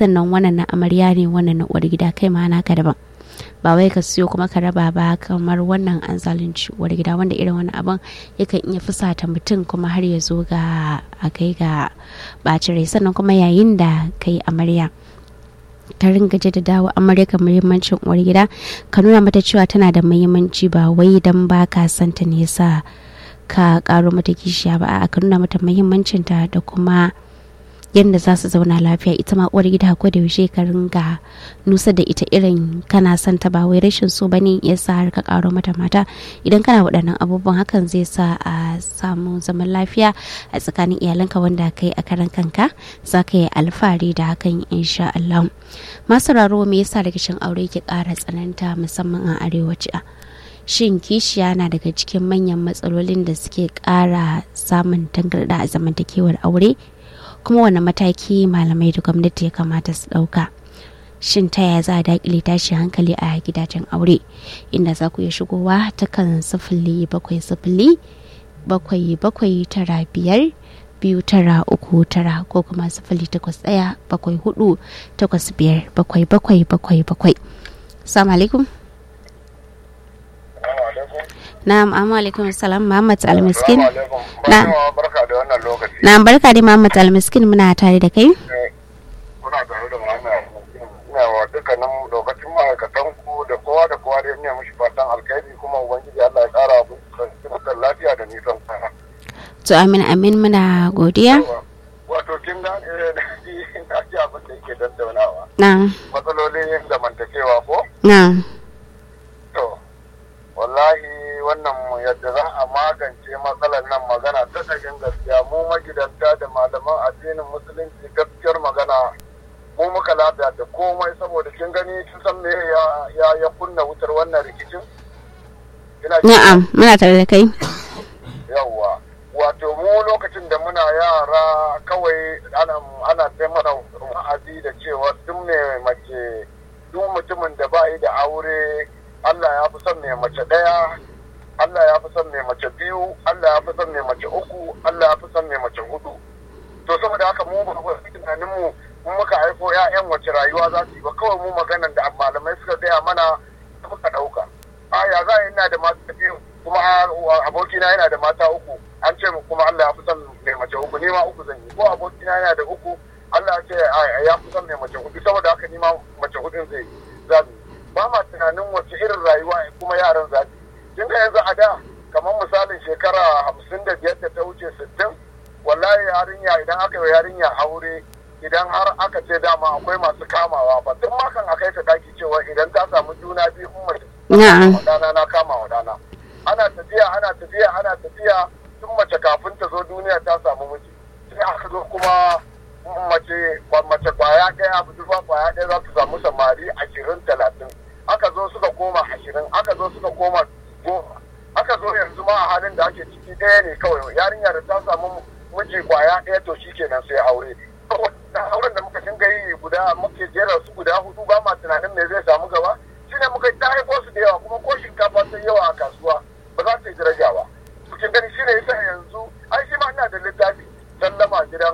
sannan wannan na amarya ne wannan na uwar gida kai ma naka daban ba wai ka siyo kuma ka raba ba kamar wannan an zalunci uwar gida wanda irin wani abin yakan iya fusata mutum kuma har ya zo ga a kai ga bacin rai sannan kuma yayin da kai amarya ka ringa jaddadawa amarya ka muhimmancin uwar gida ka nuna mata cewa tana da muhimmanci ba wai dan ba ka santa ne yasa ka karo mata kishiya ba a ka nuna mata muhimmancinta da kuma yadda za su zauna lafiya ita ma uwar gida ko da yaushe ka ringa nusa da ita irin kana son ta ba wai rashin so bane ya sa har ka karo mata mata idan kana waɗannan abubuwan hakan zai sa a samu zaman lafiya a tsakanin iyalanka wanda kai a karan kanka za ka yi alfahari da hakan insha Allah masu raro me yasa rikicin aure ke ƙara tsananta musamman a arewaci shin kishiya na daga cikin manyan matsalolin da suke ƙara samun tangarɗa a zamantakewar aure kuma wani mataki malamai da gwamnati ya kamata su ɗauka shin ta yaya za a daƙile tashi hankali a gidajen aure inda za ku iya shigowa ta kan sifili bakwai sifili bakwai bakwai tara biyar biyu tara uku tara ko kuma sifili takwas ɗaya bakwai hudu takwas biyar bakwai bakwai bakwai bakwai salamu alaikum Na'am, amma alaikum salam Muhammad Almiskin. Na barka da wannan lokaci. Na'am, barka da Muhammad Almiskin muna tare da kai. Muna tare da Muhammad Ina wa dukkanin lokacin ma'aikatan ku da kowa da kowa da ya mishi fatan alkhairi kuma ubangiji Allah ya kara abu kan lafiya da nisan sana. To amin amin muna godiya. Wato kin ga na ji abin da yake dandaunawa. Na'am. Matsalolin zamantakewa ko? Na'am. To, wallahi wannan yadda za a magance matsalar nan magana ta ɗagin gaskiya mu magidanta da malaman addinin musulunci gaskiyar magana mu muka lafiya da komai saboda kin gani kin san me ya ya kunna wutar wannan rikicin Na'am, muna tare da kai. yawwa wato mu lokacin da muna yara kawai ana ana sai mana wa'azi da cewa duk mai mace duk mutumin da ba yi da aure Allah ya fi son mai mace ɗaya Allah ya fi son mai mace biyu, Allah ya fi son mai mace uku, Allah ya fi son mai mace hudu. To saboda haka mu ba ku tunanin mu mun muka haifo ƴaƴan wace rayuwa za su yi ba kawai mu maganan da malamai suka gaya mana muka ɗauka. A ya za ina da mata biyu kuma abokina yana da mata uku an ce kuma Allah ya fi son mai mace uku ni ma uku zan yi ko abokina yana da uku Allah ya ce ya fi son mai mace hudu saboda haka ni ma mace hudun zai zabi. Ba ma tunanin wace irin rayuwa kuma yaran za su yi. kin ga yanzu a da kamar misalin shekara hamsin da biyar da ta wuce sittin wallahi yarinya idan aka yi yarinya aure idan har aka ce dama akwai masu kamawa ba tun ma kan akai ta daki cewa idan ta samu juna biyu in mace dana na kama wa dana ana tafiya ana tafiya ana tafiya tun mace kafin ta zo duniya ta samu miji sai aka zo kuma mace mace kwaya ɗaya budurwa kwaya ɗaya za ta samu samari ashirin talatin aka zo suka koma ashirin aka zo suka koma goma aka zo yanzu ma a halin da ake ciki ɗaya ne kawai yarinya da ta samu miji kwaya ɗaya to shi kenan sai aure auren da muka dinga yi guda muke jera su guda hudu ba ma tunanin me zai samu gaba shine muka ta haifo su da yawa kuma ko shinkafa sai yawa a kasuwa ba za ta yi daraja ba kin gani shine yasa yanzu ai shi ma ina da littafi sallama gidan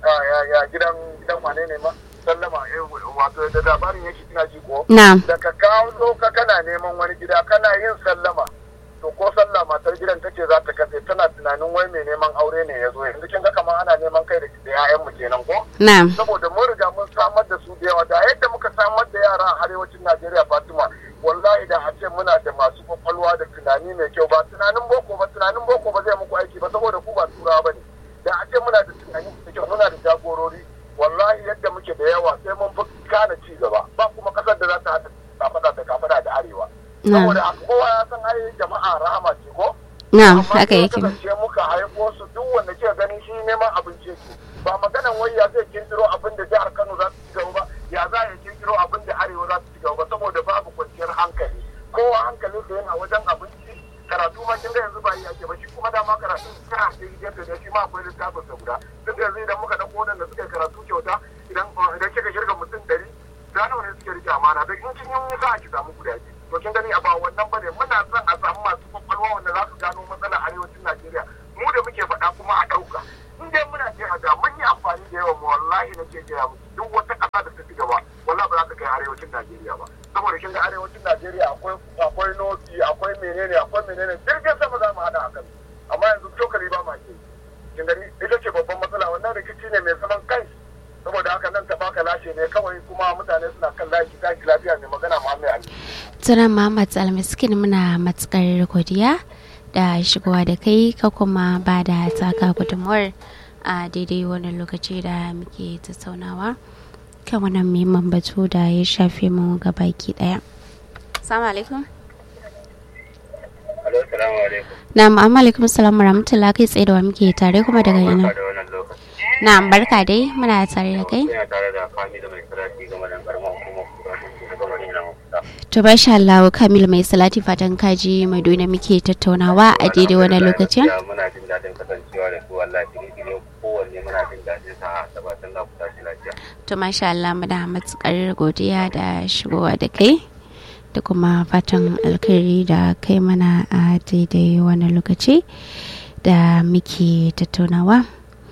gidan gidan wane ne ma sallama wato da labarin yake kina ji ko da ka kawo ka kana neman wani gida kana yin sallama to ko sallah matar gidan tace za ta katse tana tunanin wai mai neman aure ne ya zo yanzu kin ga kamar ana neman kai da ƴaƴan mu kenan ko na'am saboda mun riga mun samar da su da yawa da yadda muka samar da yara a arewacin Najeriya Fatima wallahi da a ce muna da masu kwakwalwa da tunani mai kyau ba tunanin boko ba tunanin boko ba zai muku aiki ba saboda ku ba turawa bane da a ce muna da tunani mai kyau muna da jagorori wallahi yadda muke da yawa sai mun fi kana ci gaba ba kuma kasar da za ta haɗa kafada da kafada da arewa saboda kowa ya san ai jama'a rahama ce ko na'am haka yake kasance muka haifo su duk wanda ke gani shi neman abinci yake ba maganan wai ya zai kirkiro abin da jihar Kano za su ci gaba ba ya za ya kirkiro abin da arewa za su ci gaba ba saboda babu kwanciyar hankali kowa hankalin sa yana wajen abinci karatu ma kin ga yanzu ba yi ake ba shi kuma dama karatu kana sai gefe da shi ma akwai littafin sa guda duk yanzu idan muka dauko wadanda suka yi karatu kyauta idan idan kika shirga mutum ɗari da nawa ne suke rike amana da in kin yi sa ki samu guda biyu to kin gani a ba wannan bane muna son a samu masu kwakwalwa wanda za su gano matsalar arewacin Najeriya mu da muke faɗa kuma a ɗauka in dai muna ce a da mun yi amfani da yawan mu wallahi nake gaya muku duk wata ƙasa da ta ci menene jirgin sama za mu hada akan amma yanzu cokali ba ma ke kin gani ita ce babban matsala wannan rikici ne mai zaman kai saboda haka nan ta baka lashe ne kawai kuma mutane suna kan lashi tashi lafiya mai magana Muhammad Ali Tunan Muhammad Almiskin muna matukar godiya da shigowa da kai ka kuma ba da taka gudunmuwar a daidai wannan lokaci da muke tattaunawa kan wannan muhimman batu da ya shafe mu baki daya. Assalamu alaikum. Alo, salamu alaikum. Na'am, amma alaikum salam wa rahmatullah kai tsaye da wa muke tare kuma daga ina. Barka da wannan lokaci. Na'am, barka dai muna tare da kai. Ina tare da Kamilu mai salati game da karamar hukumar kura da gama ne na mafuta. To basha Allah Kamil mai salati fatan kaji mai dole muke tattaunawa a daidai wannan lokacin. Gaskiya Muna jin daɗin kasancewa da su wallahi shirye-shirye kowanne muna jin daɗin sa da fatan za ku tashi lafiya. To masha Allah muna matukar godiya da shigowa da kai da kuma fatan alkhairi da kai mana a daidai wani lokaci da muke tattaunawa.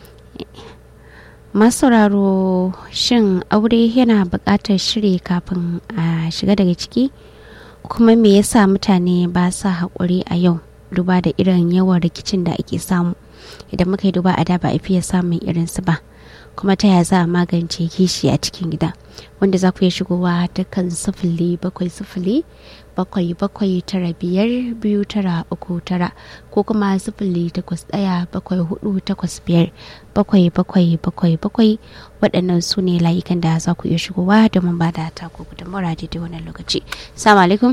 Masauraro shin aure yana buƙatar shiri kafin a shiga daga ciki kuma me yasa mutane ba sa haƙuri a yau duba da irin yawan rikicin da ake samu idan muka yi duba a da ba a fiye samun irinsu ba. kuma ta yaya za a magance kishi a cikin gida wanda za ku iya shigowa ta kan sifili bakwai sifili bakwai bakwai tara biyar biyu tara uku tara ko kuma sifili takwas ɗaya bakwai hudu takwas biyar bakwai bakwai bakwai bakwai waɗannan su ne layukan da za ku iya shigowa domin ba da taku gudunmawar daidai wannan lokaci salamu alaikum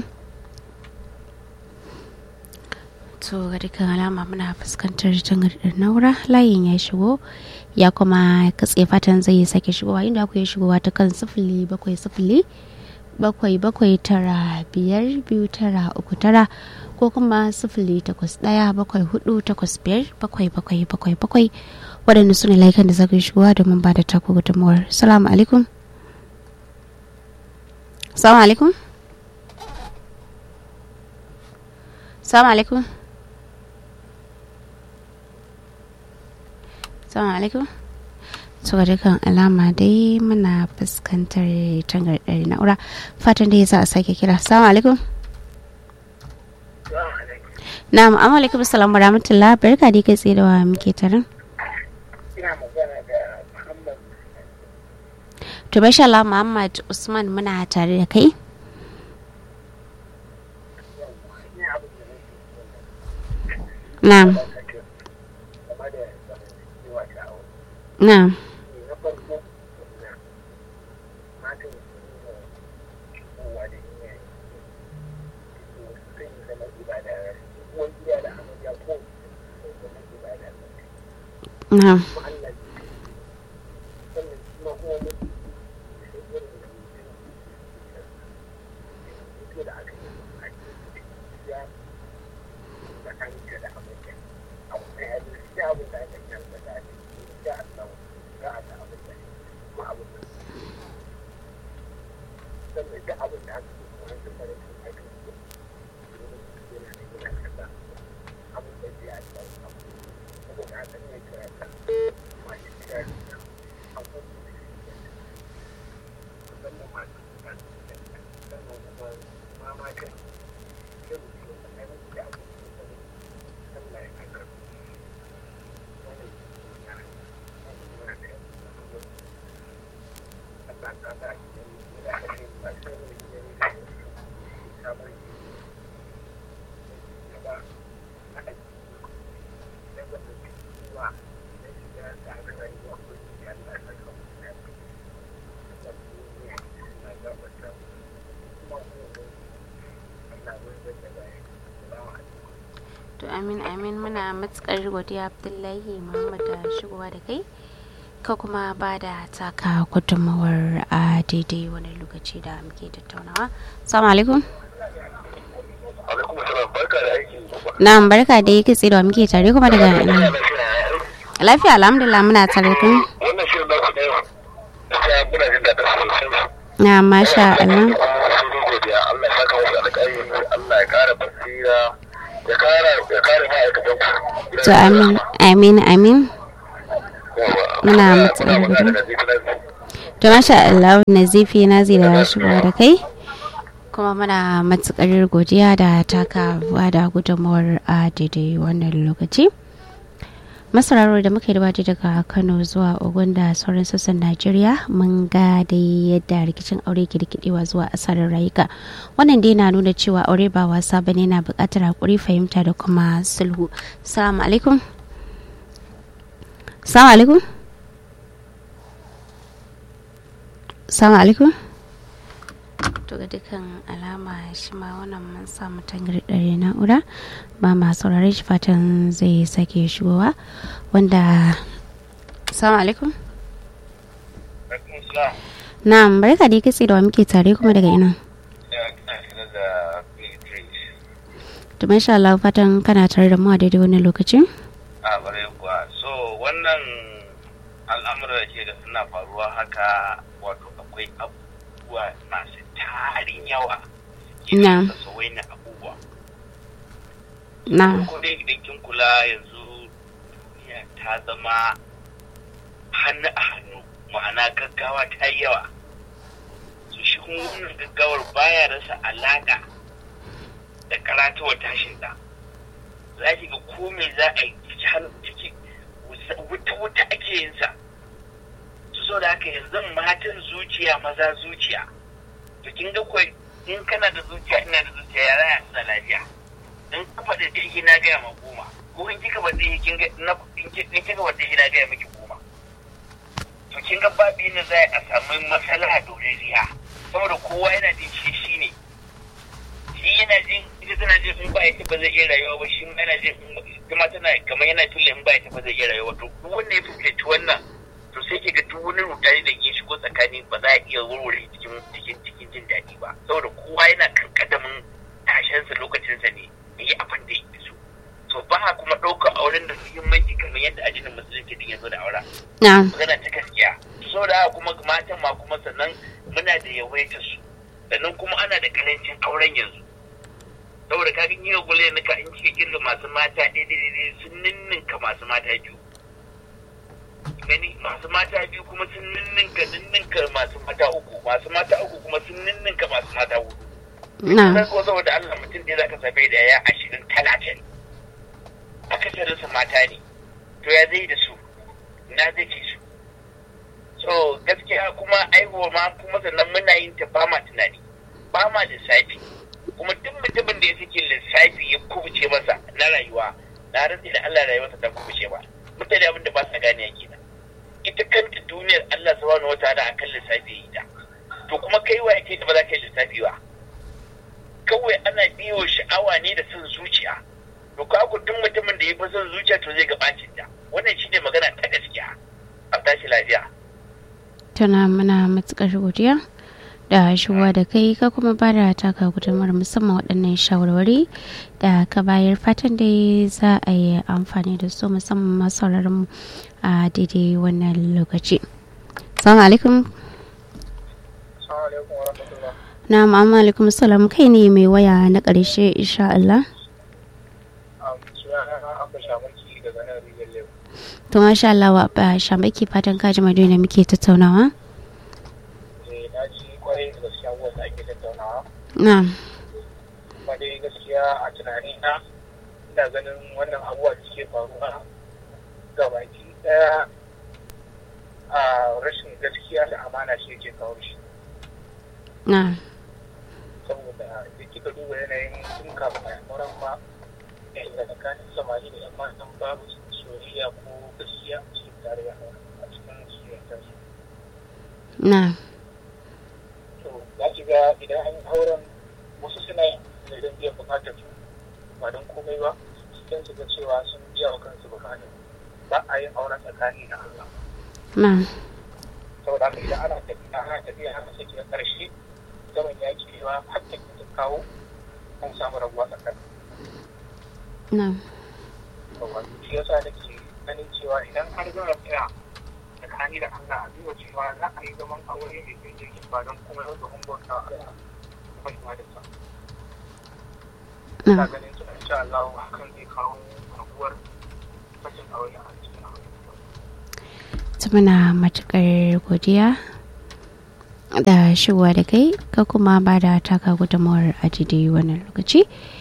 to ga dukkan alama muna fuskantar tangarɗar naura layin ya shigo ya kuma katse fatan zai sake shigowa inda ku ya shigowa ta kan sifili bakwai sifili bakwai bakwai tara biyar biyu tara uku tara ko kuma sifili takwas ɗaya bakwai hudu takwas biyar bakwai bakwai bakwai bakwai waɗanda su ne layukan da za ku yi shigowa domin ba da taku gudunmuwar salamu alaikum salamu alaikum salamu alaikum Assalamu alaikum. So dukkan alama dai muna fuskantar tangarɗar na'ura fatan da ya za a sake kira. Assalamu alaikum. Na'am, amma alaikum salam wa rahmatullah barka dai kai tsaye da wa muke tarin. ina magana da Muhammad To basha Allah Muhammad Usman muna tare da kai. ne abin da nake Na'am, game da zamantakewa ta aure na'am, na farko na matan su ne kowa da iyaye su sai zama ibada uwan gida da amarya ko su zama ibada na'am. kuma Allah ne sannan kuma kuma mutu sai irin da mutu da aka yi a cikin ya tsakaninka da amarya abu ɗaya ya zai sai abin da aka yi da ta ce ya Allah za a ta abin da kuma abin da sannan da abin da aka yi kuma da fara cin aka yi yana da yana kasa abin da zai a ta saboda haka ne kira ta masu kira da abubuwan da suke musamman masu kira sannan kuma ma matan sai mu ce tsakanin da abubuwan da Allah ya kasa wannan ya wannan da Allah ta da da ake ba sai mu yi da sabon da ba a da ba da cewa da shiga da aka rayuwa ko ya Allah ya saka mu da da na ga wata kuma ko Allah ya da da ba To amin amin muna matukar godiya Abdullahi Muhammad da shigowa da kai. Ka kuma ba da taka gudunmawar a daidai wani lokaci da muke tattaunawa. Assalamu alaikum. alaikum salam barka da aiki Na'am barka da yake tsaye da wa muke tare kuma daga ina. Lafiya alhamdulillah muna tare kun. wannan shirin da ku ne gaskiya muna jin daɗin sosai Na masha Allah. sai dai godiya Allah ya saka musu alƙairi Allah ya ƙara basira ya ƙara ya ƙara ma'aikatan ku To amin amin amin. Muna matsayar magana gudu. da zai To masha Allah Nazifi na zai da shigowa da kai. kuma muna matukar godiya da taka da gudunmawar a daidai wannan lokaci masararo da muka yi da daga kano zuwa ogun da sauran sassan najeriya mun ga da yadda rikicin aure ke rikidewa zuwa asarar rayuka wannan dai na nuna cewa aure ba wasa bane na bukatar hakuri fahimta da kuma sulhu salamu alaikum salamu alaikum salamu alaikum to ga dukkan alama shi ma wannan mun samu tangarɗare na'ura ba ma saurare shi fatan zai sake shigowa wanda salamu alaikum na'am barka da kitse da wa muke tare kuma daga ina to masha Allah fatan kana tare da mu a daidai wani lokaci a bare kuwa so wannan al'amuran da ke da suna faruwa haka wato akwai abubuwa masu tarin yawa Na. sauwai na abubuwa na ko dai idan kin kula yanzu duniya ta zama hannu a hannu ma'ana gaggawa ta yi yawa su shi kuma wannan gaggawar baya rasa alaƙa da karatuwar tashin da za ki ga ko me za a yi ciki hannu ciki wuta wuta ake yin sa su so da haka yanzu matan zuciya maza zuciya to kin ga ko in kana da zuciya ina da zuciya ya raya da lafiya in ka faɗi ɗaya na gaya ma goma ko in kika faɗi kin ga na in ki- in kika faɗi na gaya miki goma to kin ga babu yadda za a samu matsala dorariya saboda kowa yana jin shi shi ne shi yana jin ita tana jin in ba ya ba zai iya rayuwa ba shi ma yana jin in- kuma tana kamar yana tulle in ba ya ba zai iya rayuwa to duk wanda ya fuskanci wannan to sai ke ga duk wani rudani da ke shigo tsakani ba za a iya warware cikin cikin cikin jin daɗi ba saboda kowa yana kan kadamin tashensa lokacinsa ne ya yi abin da yake so to ba a kuma ɗaukar auren da muhimmanci kamar yadda addinin musulunci din ya zo da auren na magana ta gaskiya so da haka kuma matan ma kuma sannan muna da yawaitar su sannan kuma ana da karancin auren yanzu saboda ka gani yau gule nika in kika kirga masu mata daidai sun ninninka masu mata biyu gani masu mata biyu kuma sun ninninka ninninka masu mata uku masu mata uku kuma sun ninninka masu mata hudu na sai ko saboda Allah mutum da zaka same da ya ashirin talatin akasarin su mata ne to ya zai da su na zai ce su so gaskiya kuma aihuwa ma kuma sannan muna yin ta ba ma tunani ba ma lissafi kuma duk mutumin da ya sake lissafi ya kubuce masa na rayuwa na rantsi da Allah rayuwarsa ta kubuce ba mutane abin da ba sa gane kenan ita kanta duniyar Allah subhanahu wataala akan lissafi ya yi ta to kuma kai wa yake da ba za ka yi lissafi ba kawai ana biyo sha'awa ne da son zuciya to ka ku duk mutumin da ya fi son zuciya to zai ga bacin ta wannan shine magana ta gaskiya a tashi lafiya tana muna matukar godiya da shigowa da kai ka kuma ba da taka gudunmar musamman waɗannan shawarwari da ka bayar fatan da za a yi amfani da su musamman masu sauraron mu a daidai wannan lokaci salamu alaikum Assalamu alaikum wa rahmatullah. na ma'amma alaikum salam kai ne mai waya na ƙarshe insha Allah Um, sunana Abba Shamaki daga nan Rijiyar Lewu. to masha Allah wa ba shamaki fatan kaji madina muke tattaunawa Eh, na ji kwarai da gaskiya abubuwan da ake tattaunawa. na Kuma dai gaskiya a tunani na ina ganin wannan abubuwa da suke faruwa gabaki ɗaya a rashin gaskiya da amana shi yake kawo shi. na saboda da kika duba yanayin tun kafin a yamuran ma da tsakanin samari da 'yan matan babu soyayya ko gaskiya a cikin tarayya a cikin soyayyar su. na to za ki ga idan an yi auren wasu suna yin ne don biyan bukatar su ba don komai ba don su ga cewa sun biya wa kansu bukatar ba a yin auren tsakani da Allah na saboda haka idan ana tafiya ana tafiya haka sai kiga karshe zaman ya ki ba har ta ta kawo an samu rabuwa tsakani na yawa shi yasa nake ganin cewa idan har za a tsaya tsakani da Allah a duba cewa za a yi zaman aure mai kai jirgin ba don kuma yau da bauta a Allah kuma ibadarsa ina na ganin cewa insha Allah hakan zai kawo rabuwar fashin aure a cikin aure ta muna matukar godiya da shigowa da kai ka kuma ba da taka gudunmawar a daidai wannan lokaci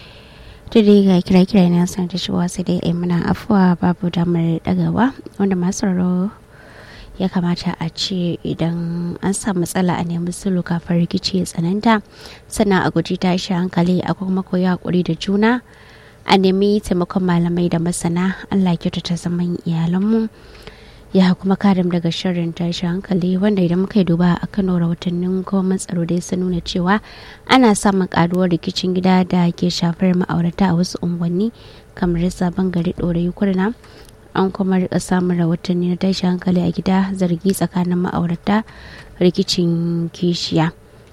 da dai ga kira-kira na sanar da shigowa sai dai muna afuwa babu damar dagawa wanda masu sauraro ya kamata a ce idan an samu matsala a nemi sulhu kafin rikici ya tsananta sannan a guji tashi hankali a kuma koyi hakuri da juna a nemi taimakon malamai da masana allah kyautata zaman iyalanmu ya kuma karim daga shirin tashi hankali wanda idan muka yi duba a kano rahotannin gwamnan tsaro dai sun nuna cewa ana samun karuwar rikicin gida da ke shafar ma'aurata a wasu unguwanni kamar sabon gari ɗorayi kurna an kuma rika samun rahotanni na tashi hankali a gida zargi tsakanin ma'aurata rikicin kishiya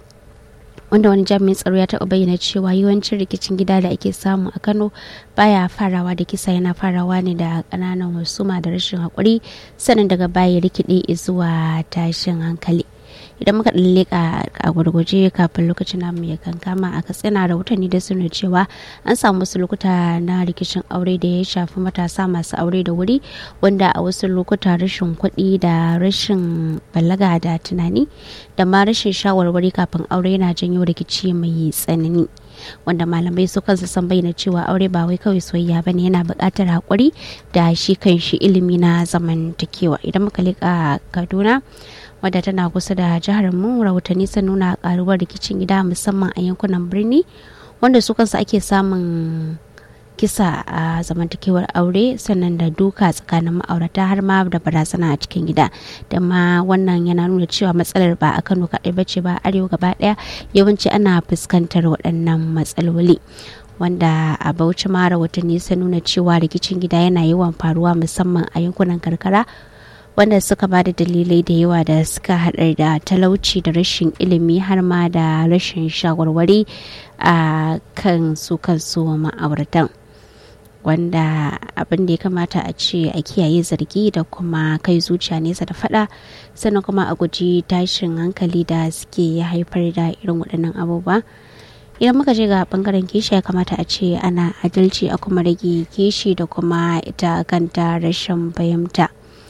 wanda wani jami'in tsaro ya taɓa bayyana cewa yawancin rikicin gida da ake samu a kano baya farawa da kisa yana farawa ne da ƙananan wasuma da rashin haƙuri sannan daga baya rikide zuwa tashin hankali idan muka leƙa a gurguje kafin lokacin namu ya kankama a katsina rahotanni da suna cewa an samu wasu lokuta na rikicin aure da ya shafi matasa masu aure da wuri wanda a wasu lokuta rashin kuɗi da rashin balaga da tunani da ma rashin shawarwari kafin aure yana janyo rikici mai tsanani wanda malamai su kansu san bayyana cewa aure ba wai kawai soyayya bane yana buƙatar haƙuri da shi kan shi ilimi na zamantakewa idan muka leƙa kaduna wadda tana kusa da jihar mu rahotanni sun nuna karuwar rikicin gida musamman a yankunan birni wanda su kansu ake samun kisa a zamantakewar aure sannan da duka tsakanin ma'aurata har ma da barazana a cikin gida da ma wannan yana nuna cewa matsalar ba a kano kaɗai bace ba arewa gaba ɗaya yawanci ana fuskantar waɗannan matsaloli wanda a bauchi ma rahotanni sun nuna cewa rikicin gida yana yawan faruwa musamman a yankunan karkara wanda suka ba da dalilai da yawa da suka haɗar da talauci da rashin ilimi har ma da rashin shawarwari a kan su kansu ma'auratan wanda abin da ya kamata a ce a kiyaye zargi da kuma kai zuciya nesa da fada sannan kuma a guji tashin hankali da suke haifar da irin waɗannan abubuwa idan muka je ga bangaren kishi ya kamata a ce ana adalci a kuma rage kishi da kuma ita kanta rashin fahimta.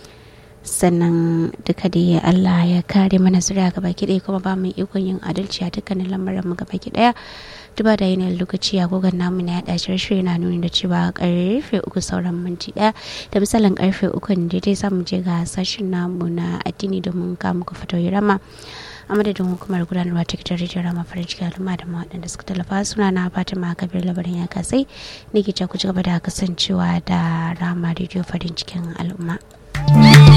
sannan duka da Allah ya kare mana zuriya gaba ɗaya kuma ba mu ikon yin adalci a dukkanin lamarin mu gaba ɗaya duba da yanayin lokaci agogon namu na yaɗa shirye na nuni da cewa karfe uku sauran minti ɗaya da misalin karfe uku ne daidai za mu je ga sashen namu na addini domin ka muku fatoyi rama a madadin hukumar gudanarwa ta gidan rediyo rama farin ciki al'umma da waɗanda suka tallafa suna na fatima kabir labarin ya kasai ne ke ku ci gaba da kasancewa da rama rediyo farin cikin al'umma.